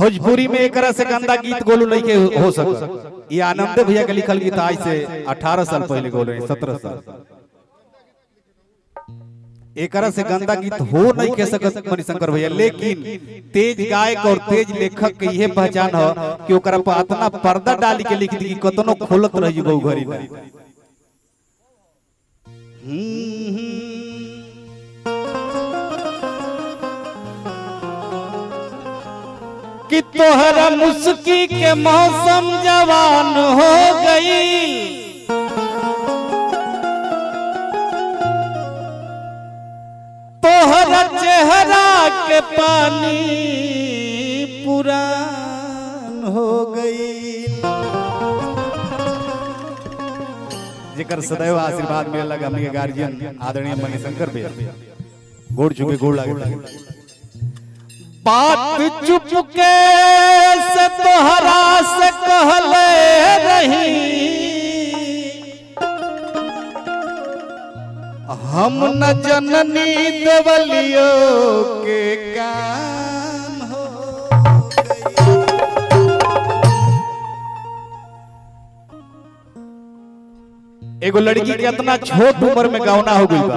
भोजपुरी में एक से गंदा गीत गोलू नहीं के हो सक ये आनंद भैया के लिखल गीत आज से 18 साल पहले गोल रहे 17 साल एक से गंदा गीत हो नहीं के सकत मणिशंकर भैया लेकिन तेज गायक और तेज लेखक के यह पहचान हो कि ओकरा पर इतना पर्दा डाली के लिख दी कि कतनो खोलत रही गौ घरी ना कि तोहरा मुस्की के मौसम जवान हो गई तोहरा चेहरा के पानी पुरान हो गई जेकर सदैव आशीर्वाद मिले लगा हमनी के गार्जियन आदरणीय मणिशंकर भैया गोड़ चुके गोड़ लागे बात चुप के से तोहरा से कहले रही हम न जननी देवलियो के काम हो गई। एगो लड़की के इतना छोट उम्र में गौना हो गई बा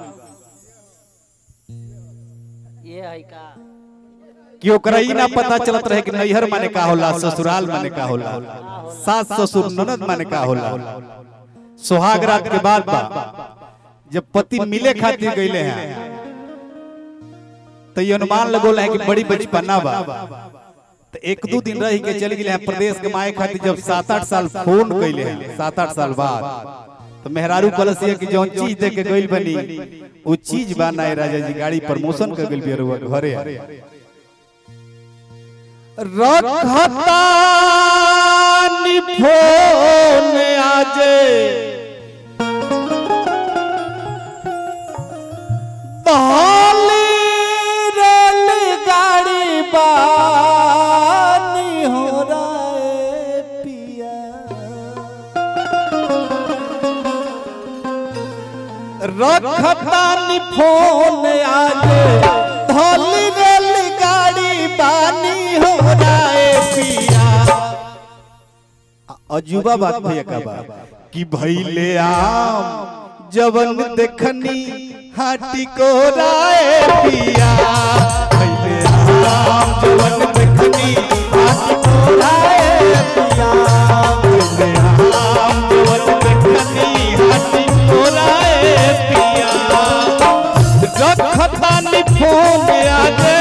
ये है का कि ओकरा ई ना पता चलत रहे कि नैहर माने का होला ससुराल माने का होला सास ससुर ननद माने का होला सुहाग रात के बाद बा जब पति मिले खातिर गईले हैं तो ये अनुमान लगोल है कि बड़ी बचपना बा तो एक दो दिन रह के चल गए हैं प्रदेश के माए खातिर जब सात आठ साल फोन कैले हैं सात आठ साल बाद तो मेहरारू कलसिया की जौन चीज दे के गइल बनी वो चीज बा ना राजा जी गाड़ी प्रमोशन कर गइल बिया घरे रखतानी फोन आजे ताली रेलगाड़ी बानी हो राए पिया रखतानी फोन आजे ताली रेलगाड़ी बानी हो राए पिया अजूबा बात भैया का बात कि भैले आम जवन देखनी हाटी को राय पिया भैले आम जवन देखनी हाटी को राय पिया भैले आम जवन देखनी हाटी को राय पिया रखतानी फोन आजे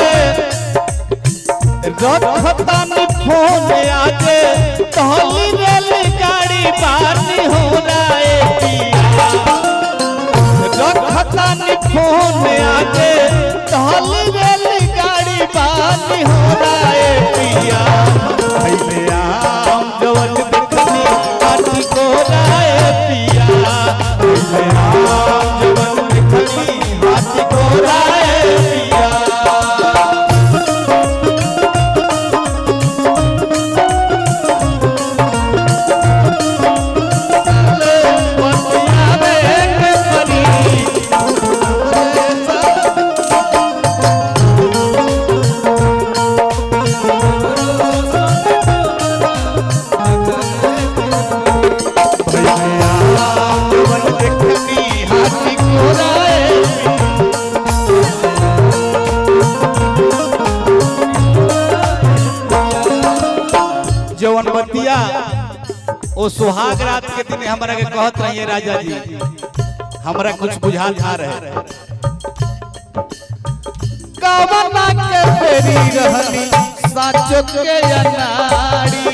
रखतानी फोन आजे तहली रेलगाड़ी बानी हो राए पिया रखतानी फोन आजे तहली रेलगाड़ी बानी हो राए पिया भैले आम जवन देखनी आटी को राए पिया भैले आम जवन देखनी आटी को राए पिया जवन बतिया ओ सुहाग रात के दिन हमरा के कहत रहिए राजा जी हमरा कुछ बुझा था रहे कवना के फेरी रहनी साचो के अनाड़ी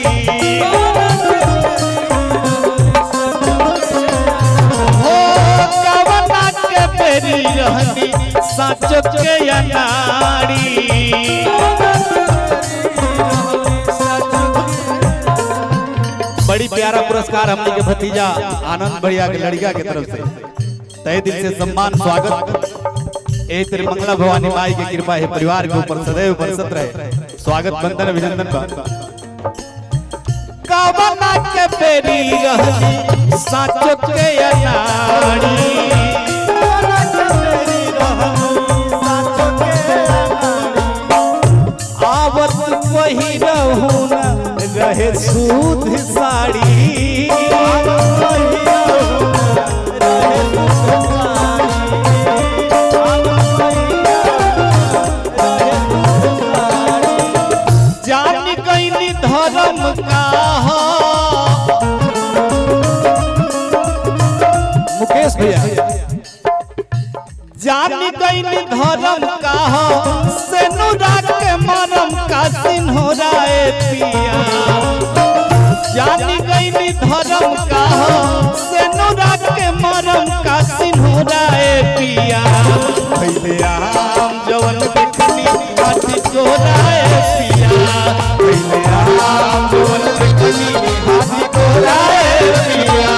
हो कवना के फेरी रहनी साचो के अनाड़ी बड़ी प्यारा पुरस्कार हमने के भतीजा आनंद भैया के लड़का के तरफ से तय दिल से सम्मान स्वागत ए तेरे मंगला भवानी माई की कृपा है परिवार के ऊपर सदैव बरसत रहे स्वागत बंदन अभिनंदन बा कवना के पेरी रहनी साचो के अनाड़ी आवत वही पहिरहु ना रहे सूद साड़ी जान गईनी धर्म का हो मुकेश भैया जान गईनी धर्म का हो सेनुरा के मरम का सिन्होराए पिया जान गईनी धर्म का हो सेनुरा के मरम का सिन्होराए पिया पहले आम जवन देखनी हाथी चोराए पिया पहले आम जवन देखनी हाथी चोराए पिया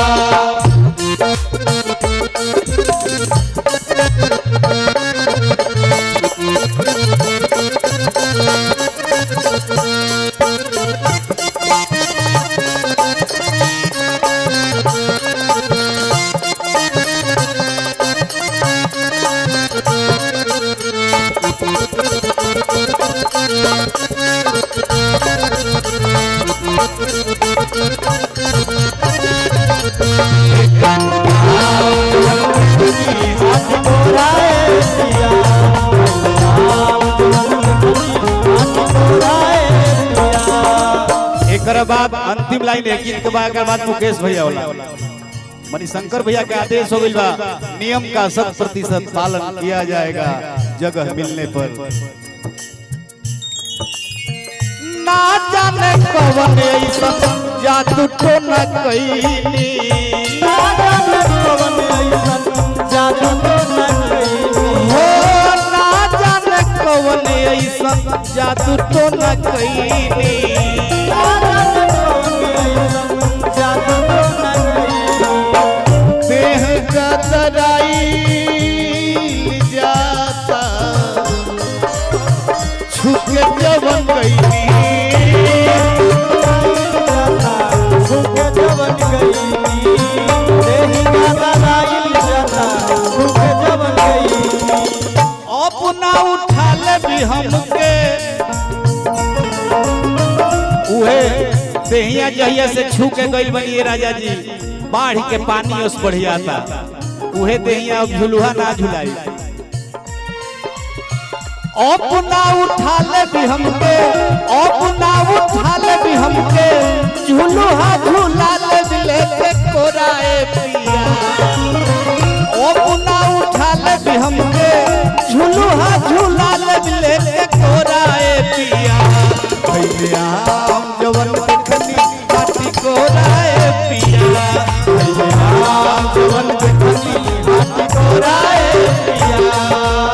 एकर बाद अंतिम लाइन है गीत के बाद एकर बाद मुकेश भैया होला मणिशंकर भैया के आदेश हो गइल बा नियम का शत प्रतिशत पालन किया जाएगा जगह मिलने पर ना जाने कवन ऐसा जादू तो न कईनी ना जाने कवन ऐसा जादू तो न कईनी हो ना जाने कवन ऐसा जादू तो न कईनी देह कतराई जाता छुके जवन गईनी अपना उठा ले भी हमके उहे देहिया जहिया से छू के गइल बनी राजा जी बाढ़ के पानी उस बढ़िया था उहे देहिया अब झुलुहा ना झुलाई अपना उठा ले भी हमके अपना उठा ले भी हमके झुलुहा झुला ले भी लेके कोराए पिया अपना उठा ले भी हमके झुलुहा झुला ले भी लेके कोराए पिया भैया आम जवन देखनी काटी कोराए पिया भैया आम जवन देखनी काटी कोराए पिया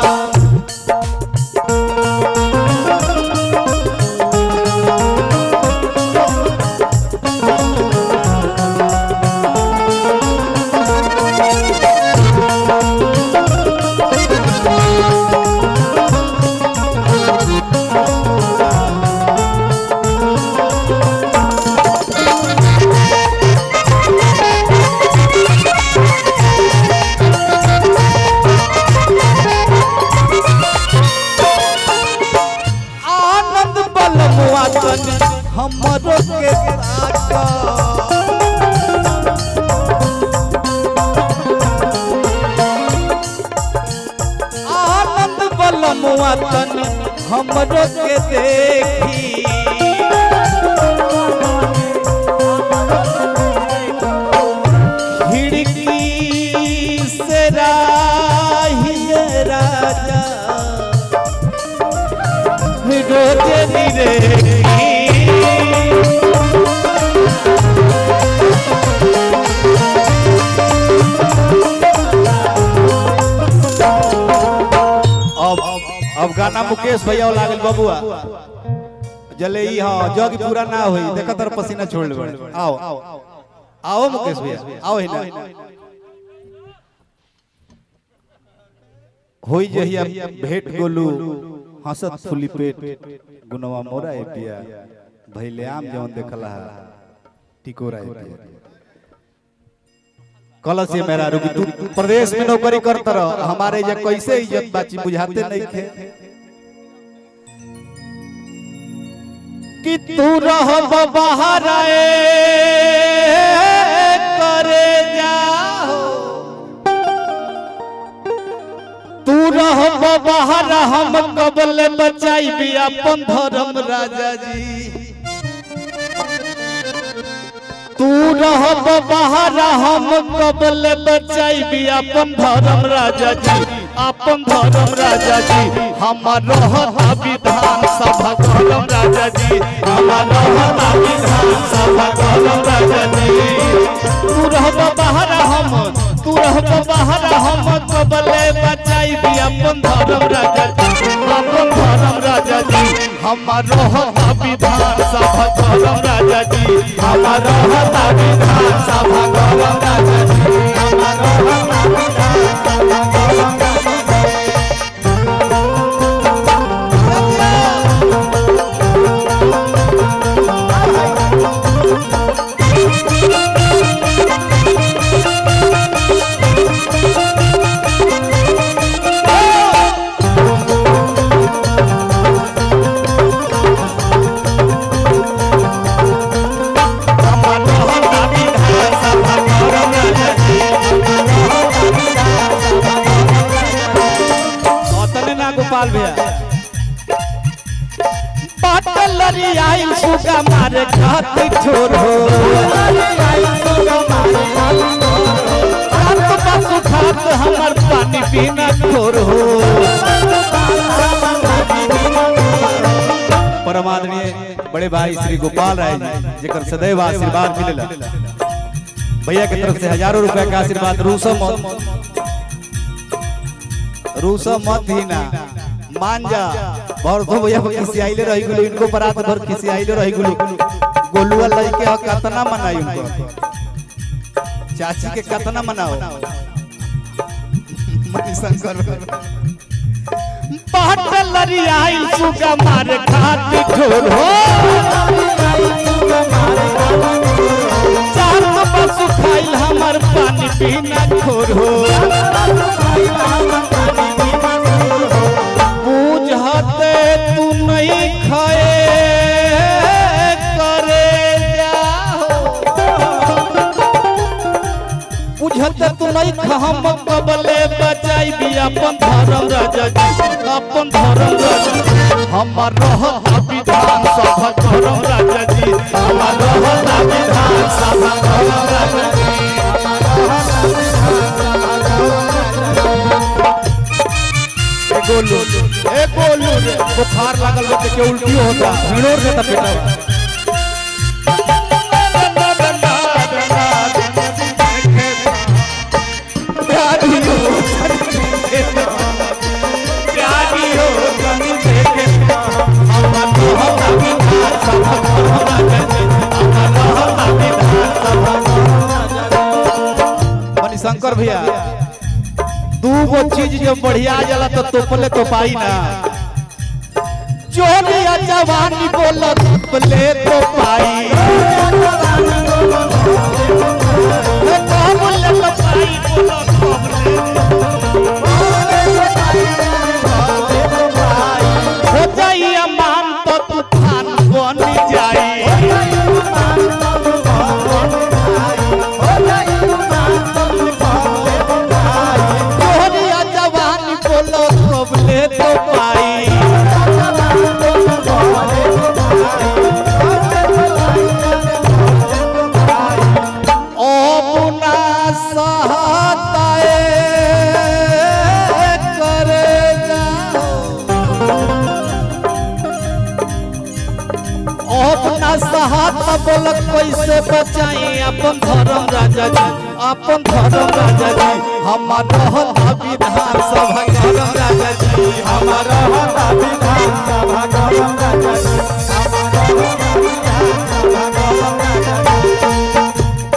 आनंद बलमुआ तन हमरो के ताका आनंद बलमुआ तन हमरो के देखी खिड़की से राहिए राजा रोजे निरे अब अब गाना मुकेश भैया लागल बबुआ जले ई हां जग पूरा ना होई देखा तर पसीना छोड़ ले आओ आओ मुकेश भैया आओ ही ना होई जहिया भेट गोलू हंसत फुली पेट गुनवा मोरा ए पिया भैले आम जवन देखला है टिकोरा ए पिया कलश ये मेरा रुकी तू प्रदेश में नौकरी करता रह हमारे जे कैसे इज्जत बाची बुझाते नहीं थे कि तू रह बाहर आए करे जाओ तू रह बाहर हम कबल बचाई भी अपन धर्म राजा जी तू रह बाहर हम कबल बचाई भी अपन धर्म राजा जी अपन धर्म राजा जी हमार रहता विधान सभा कलम राजा जी हमार रहता विधान सभा कलम राजा जी तू रह बाहर हम तू रह बाहर हम कबले बचाई भी अपन धर्म राजा जी अपन धर्म राजा जी हमार रहता विधान सभा कलम राजा जी हमार रहता विधान सभा कलम राजा जी हमार रहता विधान सभा कलम राजा जी हमार रहता विधान सभा कलम राजा जी अतने ना गोपाल भैया पाटल लरियाई सुगा मारे खात छोर हो रात बस खात हमर पानी पीना छोर हो परमादरणीय बड़े भाई श्री गोपाल राय जी जेकर सदैव आशीर्वाद मिलेला भैया के तरफ से हजारों रुपया का आशीर्वाद रूसो मत रूसो मत ही ना मान जा बरधो भैया को किसी आइले रही गुलो इनको बरात भर किसी आइले रही गुलो गोलुआ लइके ह कतना मनाई उनको चाची के कतना मनाओ मणि शंकर पाटल लरियाई सुगा मार खात ठोर हो चार बस खाइल हमर पानी पीना खोर हो बुझते तू नहीं खाए करे जाओ बुझते तू नहीं खा हम कबले बचाई भी अपन धर्म राजा जी अपन धर्म राजा जी हमार रहता विधान सभा धर्म राजा जी हमार रहता विधान सभा धर्म राजा जी ए गोलू ए गोलू रे बुखार लागल बच्चे के उल्टी होता भिड़ोर देता बेटा प्यारी हो प्यारी हो कनी देखे हमार रहता विधान सभा धर्म राजा जी हमार रहता विधान सभा मणि शंकर भैया दू गो चीज जब बढ़िया जाला तो तोपले तो पाई ना जोरिया जवानी बोला तोपले तो पाई हे तोपले तो पाई बोला तोपले हो जाई अमान तो तूफान बन जाई जोरिया जवानी बोला तोपले तो पाई अपना सहताए करे जाओ अपना सहाता बोलक कैसे बचाई अपन धर्म राजा जी अपन धर्म राजा जी हमार रहता विधान सभा धर्म राजा जी हमार रहता विधान सभा धर्म राजा जी हमार रहता विधान सभा धर्म राजा जी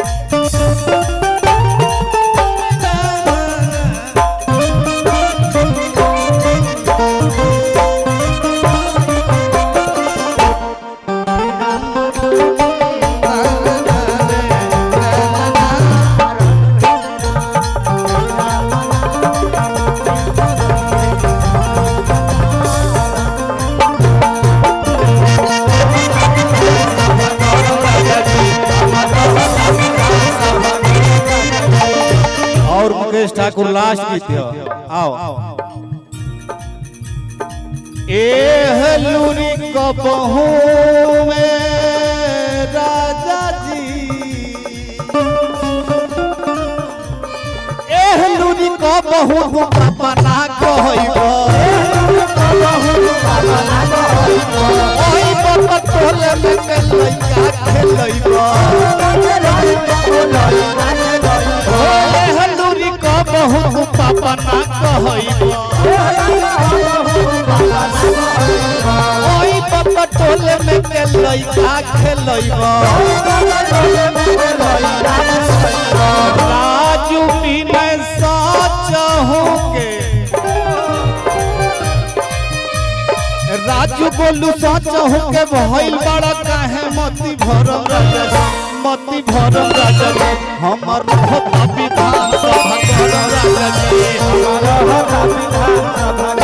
Thank ठाकुर लास्ट गीत है आओ एह लूरी कबहू में राजा जी एह लूरी कबहू अपना कहइबो ओई बाबा तोले में के लइका खेलइबो एह लूरी कबहू अपना कहइबो ओई बाबा टोले में के लइका खेलइबो राजू बिनय सच हो के राजू बोलू सच हो के भइल बड़ा काहे मती भरम राजा मती भरम राजा जी हमर हो विधान सभा करम राजा जी हमर हो विधान सभा